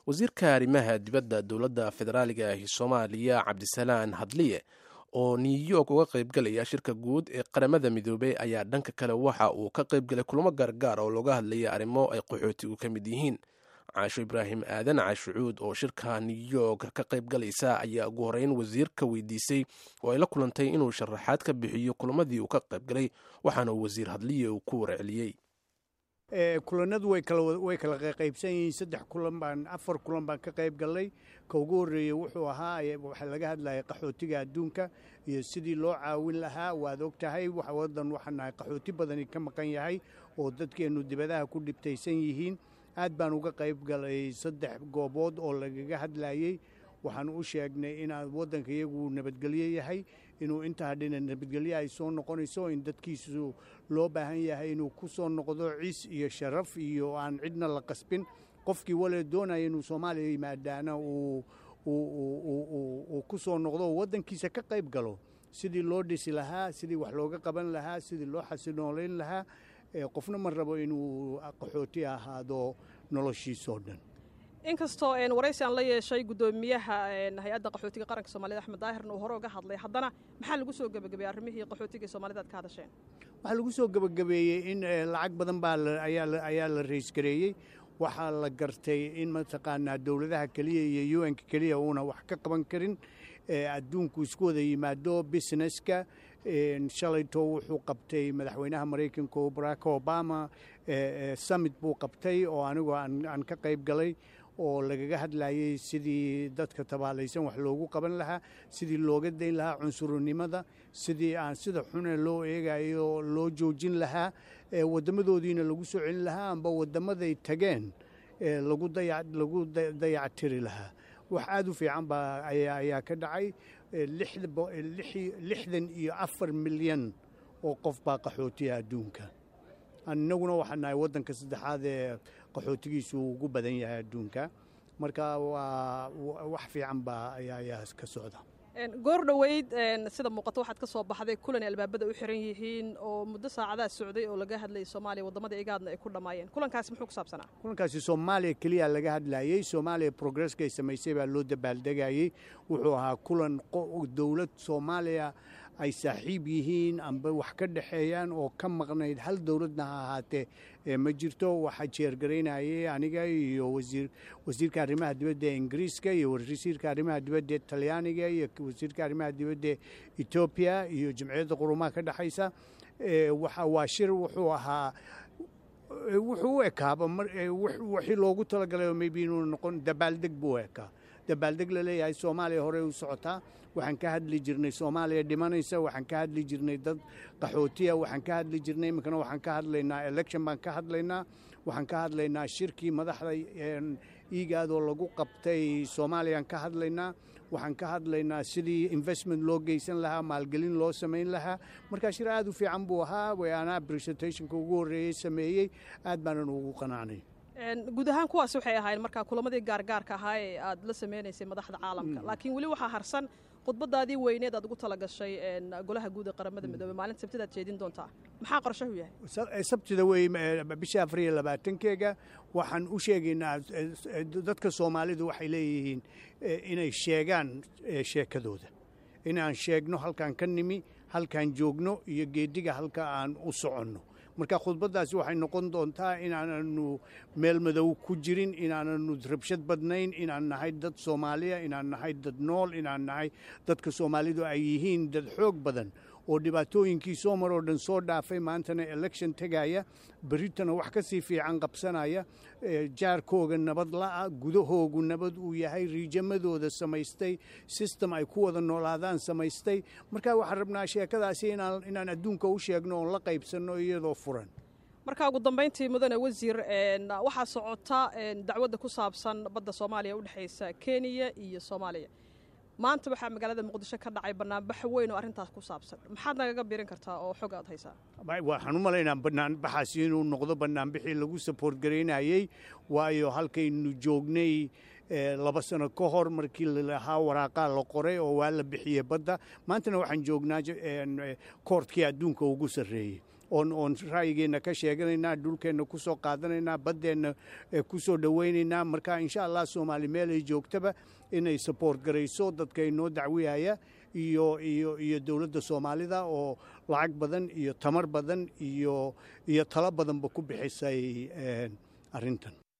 wasiirka arrimaha dibadda dowladda federaaliga ahi soomaaliya cabdisalaan hadliye oo new york uga qaybgalaya shirka guud ee qaramada midoobey ayaa dhanka kale waxa uu ka qaybgalay kulamo gaargaar oo looga hadlaya arrimo ay qaxootigu ka mid yihiin caasho ibraahim aadan caashucuud oo shirka new york ka qaybgalaysa ayaa ugu horeyn wasiirka weydiisay oo ay la kulantay inuu sharaxaad ka bixiyo kulamadii uu ka qaybgalay waxaana uu wasiir hadliye uu ku warceliyey kulanadu way kala qaybsan yihiin saddex kulan baan afar kulan baan ka qayb gallay ka ugu horreeyey wuxuu ahaa waxaa laga hadlayay qaxootiga adduunka iyo sidii loo caawin lahaa waad og tahay wadan waxaan nahay qaxooti badani ka maqan yahay oo dadkeennu dibadaha ku dhibtaysan yihiin aad baan uga qayb galay saddex goobood oo lagaga hadlayey waxaan u sheegnay inaa waddanka iyagu nabadgelyo yahay inuu inta hadhina nabadgelyo ay soo noqonayso in dadkiisu loo baahan yahay inuu ku soo noqdo ciis iyo sharaf iyo aan cidna la qasbin qofkii wale doonaya inuu soomaaliya yimaadaana uu ku soo noqdo oo waddankiisa ka qayb galo sidii loo dhisi lahaa sidii wax looga qaban lahaa sidii loo xasinoolayn lahaa qofna ma rabo inuu qaxooti ahaado noloshiisoo dhan inkastoo waraysi aan la yeeshay guddoomiyaha hay-adda qaxootiga qaranka soomaalida axmed daahirna uu hore uga hadlay haddana maxaa lagu soo gebagabeeyey arrimihii qaxootiga soomaalida ad ka hadasheen waxaa lagu soo gebagabeeyey in lacag badan baa ayaa la raysgareeyey waxaa la gartay in mataqaanaa dowladaha keliya iyo u nka keliya uuna wax ka qaban karin adduunku isku wada yimaado businesska shalayto wuxuu qabtay madaxweynaha maraykanka barack obama summit buu qabtay oo anigoo aan ka qayb galay oo lagaga hadlayey sidii dadka tabaalaysan wax loogu qaban lahaa sidii looga dayn lahaa cunsurnimada sidii aan sida xune loo eegayo loo joojin lahaa wadamadoodiina lagu soo celin lahaa amba wadamaday tageen lagu dayactiri lahaa wax aad u fiican baa ayaa ka dhacay lixdan iyo afar milyan oo qof baa qaxootiya adduunka innaguna waxaa nahay waddanka saddexaad ee qaxootigiisu ugu badan yahay adduunka marka waa wax fiican baa ayaa ka socda goor dhoweyd sida muuqato waxaad ka soo baxday kulan ay albaabada u xiran yihiin oo muddo saacadaha socday oo laga hadlayay soomaaliya waddamada igaadna ay ku dhammaayeen kulankaasi muxuu ku saabsanaa kulankaasi soomaaliya keliya laga hadlayey soomaaliya progresskay samaysay baa loo dabaaldegayey wuxuu ahaa kulan dowlad soomaaliya ay saaxiib yihiin amba wax ka dhexeeyaan oo ka maqnayd hal dowladna ha ahaatee ma jirto waxaa jeergaraynayay aniga iyo wasiirka arrimaha dibadda ee ingiriiska iyo wasiirka arrimaha dibadda ee talyaaniga iyo wasiirka arrimaha dibadda ee etoobiya iyo jamciyadda qurumaha ka dhexaysa waa shir wuxuu ahaa wuxuu u ekaaba wixii loogu talagalay maybe inuu noqon dabaaldeg buu ekaa dabaaldeg la leeyahay soomaaliya horey u socotaa waxaan ka hadli jirnay soomaaliya dhimanaysa waxaan ka hadli jirnay dad qaxootiya waxaan ka hadli jirnay iminkana waxaan ka hadlaynaa election baan ka hadlaynaa waxaan ka hadlaynaa shirkii madaxda iigaadoo lagu qabtay soomaaliyaan ka hadlaynaa waxaan ka hadlaynaa sidii investment loo geysan lahaa maalgelin loo samayn lahaa markaa shir aad u fiican buu ahaa waanaa presentationka ugu horreeyey sameeyey aad baanan ugu qanacnay guud ahaan kuwaas waxay ahaayeen markaa kulamadii gaargaarka ahaa ee aad la sameynaysay madaxda caalamka laakiin weli waxaa harsan khudbadaadii weyneed aad ugu talagashay golaha guud ee qaramada midoobey maalinta sabtida aad jeedin doontaa maxaa qorshahu yahay sabtida wey bisha afar iyo labaatankeega waxaan u sheegaynaa dadka soomaalidu waxay leeyihiin inay sheegaan sheekadooda inaan sheegno halkaan ka nimi halkaan joogno iyo geediga halka aan u soconno marka khudbaddaasi waxay noqon doontaa inaananu meel madow ku jirin inaananu rabshad badnayn inaan nahay dad soomaaliya inaan nahay dad nool inaan nahay dadka soomaalidu ay yihiin dad xoog badan oo dhibaatooyinkii soo maroo dhan soo dhaafay maantana election tegaya berritana wax ka sii fiican qabsanaya jaarkooga nabad la'a gudahoogu nabad uu yahay riijamadooda samaystay system ay ku wada noolaadaan samaystay marka waxaan rabnaa sheekadaasi inaan adduunka u sheegno oon la qaybsanno iyadoo furan marka ugu dambayntii mudane wasiir waxaa socota dacwadda ku saabsan badda soomaaliya udhexaysa kenya iyo soomaaliya maanta waxaa magaalada muqdisho ka dhacay banaanbax weyn oo arrintaas ku saabsan maxaad nagaga biirin kartaa oo xog aad haysaa waxaan u malaynaa banaanbaxaasi inuu noqdo banaanbixii lagu saboort garaynayey waayo halkaynu joognay laba sano ka hor markii lalahaa waraaqaa la qoray oo waa la bixiyey badda maantana waxaan joognaa koortkii adduunka ugu sarreeyey oon oon ra'yigeenna ka sheeganaynaa dhulkeenna ku soo qaadanaynaa baddeenna ku soo dhowaynaynaa marka insha allah soomaali meel ay joogtaba inay support garayso dadka inoo dacwiyaya iyo iyo iyo dowladda soomaalida oo lacag badan iyo tamar badan iyo iyo talo badanba ku bixisay arrintan